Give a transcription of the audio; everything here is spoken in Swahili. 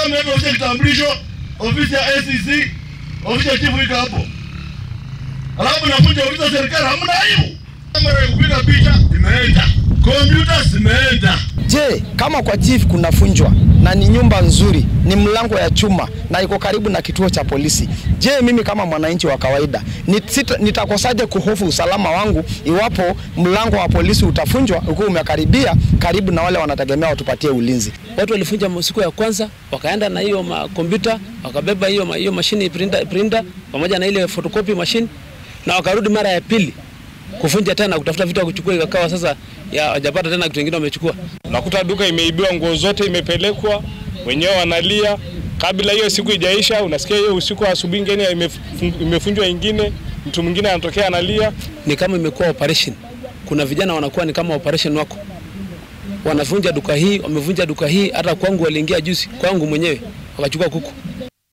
kama mmeenda ofisi ya kitambulisho, ofisi ya ACC, ofisi ya chifu iko hapo, alafu nakuja ofisi ya serikali, hamna aibu. Kamera ya kupiga picha imeenda, kompyuta zimeenda. Je, kama kwa chief kunafunjwa na ni nyumba nzuri, ni mlango ya chuma na iko karibu na kituo cha polisi, je, mimi kama mwananchi wa kawaida nit- nitakosaje kuhofu usalama wangu iwapo mlango wa polisi utafunjwa ukiwa umekaribia karibu na wale wanategemea watupatie ulinzi? Watu walifunja siku ya kwanza, wakaenda na hiyo kompyuta, wakabeba hiyo ma- hiyo mashine printer, printer pamoja na ile photocopy machine, na wakarudi mara ya pili kufunja tena, kutafuta vitu ya kuchukua, ikakawa sasa ya hajapata tena kitu kingine wamechukua. Unakuta duka imeibiwa, nguo zote imepelekwa, wenyewe wanalia. Kabla hiyo siku ijaisha, unasikia hiyo usiku, asubuhi ingine imefun- imefunjwa ingine, mtu mwingine anatokea analia. Ni kama imekuwa operation. Kuna vijana wanakuwa ni kama operation wako, wanavunja duka hii, wamevunja duka hii. Hata kwangu waliingia juzi, kwangu mwenyewe wakachukua kuku.